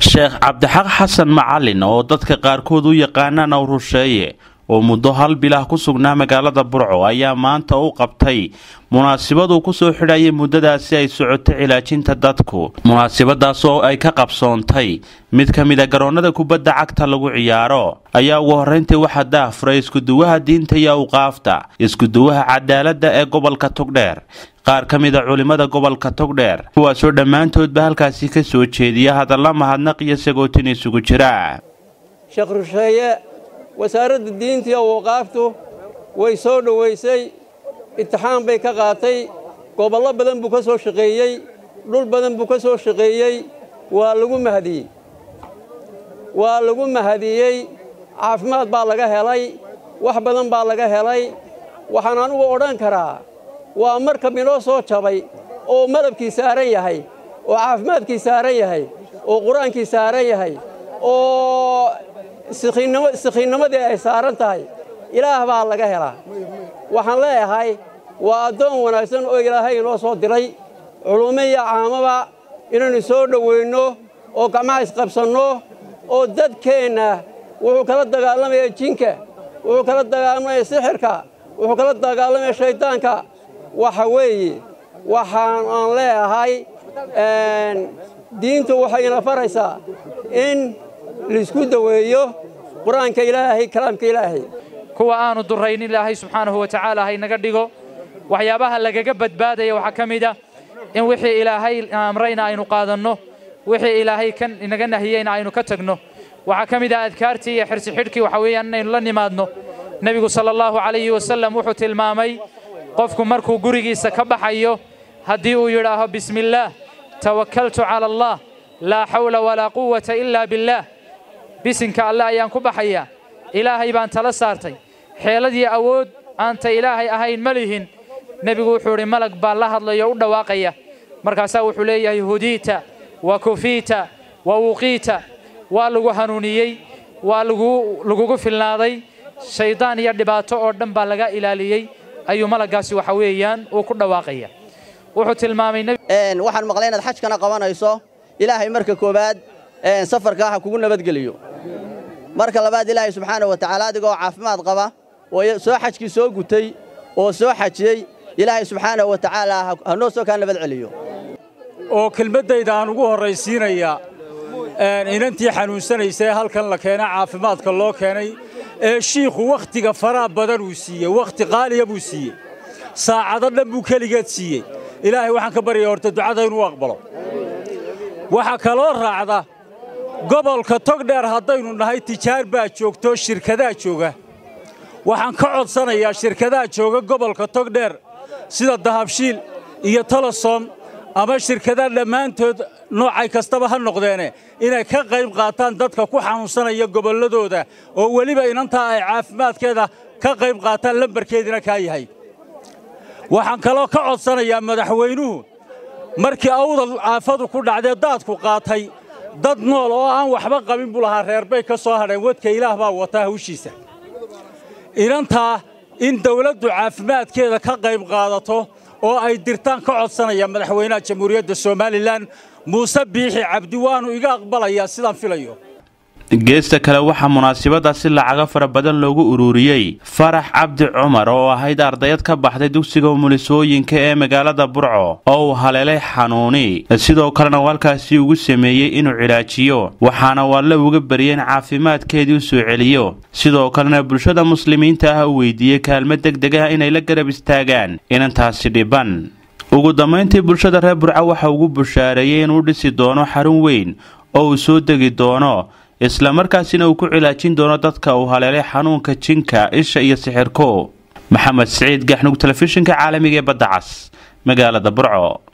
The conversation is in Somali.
sheekh cabdixaq xasan macalin oo dadka qaarkood u yaqaanaan awrusheeye oo muddo hal bilah ku sugnaa magaalada burco ayaa maanta u qabtay munaasibaduu kusoo xidhayay muddadaasi ay socoto cilaajinta dadku munaasibadaas oo ay ka qabsoontay mid ka mid a garoonnada kubadda cagta lagu ciyaaro ayaa ugu horrayntii waxaa daahfuray iskuduwaha diinta iyo awqaafta iskuduwaha cadaaladda ee gobolka togdheer qaar ka mid a culimmada gobolka togdheer kuwaasoo dhammaantoodba halkaasi ka soo jeediya hadalla mahadnaq iyo sagootin isugu jira sheekh rusheeye wasaaradda diinta iyo awqaaftu way soo dhowaysay imtixaan bay ka qaatay gobollo badan buu ka soo shaqeeyey dhul badan buu ka soo shaqeeyey waa lagu mahadiyey waa lagu mahadiyey caafimaad baa laga helay wax badan baa laga helay waxaan anugu odhan karaa waa markab inoo soo jabay oo malabkii saaran yahay oo caafimaadkii saaran yahay oo qur-aankii saaran yahay oo sikhiinnimadii ay saaran tahay ilaah baa laga helaa waxaan leeyahay waa addoon wanaagsan oo ilaahay inoo soo diray culummo iyo caamaba inaynu soo dhoweynno oo gacmaha isqabsanno oo dadkeenna wuxuu kala dagaalamaya jinka wuxuu kala dagaalamaya sixirka wuxuu kala dagaalamaya shayddaanka waxa weeye waxaan aan leeyahay diintu waxayna faraysaa in laisku daweeyo qur-aanka ilaahay kalaamka ilaahay kuwa aanu durraynin ilaahay subxaanahu wa tacaala haynaga dhigo waxyaabaha lagaga badbaadaya waxaa ka mid ah in wixii ilaahay amrayna aynu qaadanno wixii ilaahay kan inaga nahiyeyna aynu ka tagno waxaa ka mid ah adkaartii iyo xirsi xidhkii waxa weeyaan inaynu la nimaadno nebigu sala allahu calayhi wasallam wuxuu tilmaamay qofku markuu gurigiisa ka baxayo haddii uu yidhaaho bismillaah tawakkaltu cala allah laa xawla walaa quwata ilaa billaah bisinka alle ayaan ku baxayaa ilaahay baan tala saartay xeeladii awood aanta ilaahay ahayn ma lihin nebigu wuxuu idhi malag baa la hadlayo u dhawaaqaya markaasaa wuxuu leeyahay hudiita wa kufiita wa wuqiita waa lagu hanuuniyey waa lagugu filnaaday shayddaan iyo dhibaato oo dhan baa laga ilaaliyey ayuu malaggaasi waxa weeyaan uu ku dhawaaqaya wuxuu tilmaamay waxaan maqlay inaad xajkana qabanayso ilaahay marka koowaad safarka ha kugu nabadgeliyo marka labaad ilaahay subxaana wa tacaala adigoo caafimaad qaba oo soo xajkii soo gutay oo soo xajiyey ilaahay subxaanahu wa tacaala hanoo soo kaa nabad celiyo oo kelmaddayda aan ugu horraysiinayaa inantii xanuunsanaysay halkan la keena caafimaadka loo keenay ee shiikhu wakhtiga faraha badan uu siiyey wakhti qaaliya buu siiyey saacado dhan buu keligeed siiyey ilaahay waxaan ka baryaya horta ducada inuu aqbalo waxaa kaloo raacda gobolka togdheer haddaynu nahay tijaar baa joogto shirkadaa jooga waxaan ka codsanayaa shirkadaha jooga gobolka togdheer sida dahabshiil iyo tolosom ama shirkadaha dhammaantood noocay kastaba ha noqdeene inay ka qayb qaataan dadka ku xanuunsanaya gobolladooda oo weliba inantaa ay caafimaadkeeda ka qayb qaataan lambarkeediina kaa yahay waxaan kaloo ka codsanayaa madaxweynuhu markii awdal aafadu ku dhacdee daadku qaatay dad nool oo aan waxba qabin buu lahaa reerbay ka soo hadheen wadka ilaah baa wataa hawshiisa inantaa in dawladdu caafimaadkeeda ka qayb qaadato oo ay dirtaan ka codsanaya madaxweynaha jamhuuriyadda somalilan muuse biixi cabdi waannu iga aqbalayaa sidaan filayo geesta kale waxaa munaasibadaasi lacago fara badan loogu ururiyey farax cabdi cumar oo ahayd ardayad ka baxday dugsiga umulisooyinka ee magaalada burco oo uu haleelay xanuuni sidoo kalena uu halkaasi ugu sameeyey inuu cilaajiyo waxaana waalla uga baryay in caafimaadkeedii u soo celiyo sidoo kalena bulshada muslimiinta ah u weydiiyey kaalmo deg deg ah inay la garab istaagaan inantaasi dhiban ugu dambayntii bulshada reer burco waxa ugu bushaareeyey inuu dhisi doono xarun weyn oo uu soo degi doono isla markaasina uu ku cilaajin doono dadka uu haleelay xanuunka jinka isha iyo sixirko maxamed siciid gaxnug telefishinka caalamiga ee badda cas magaalada burco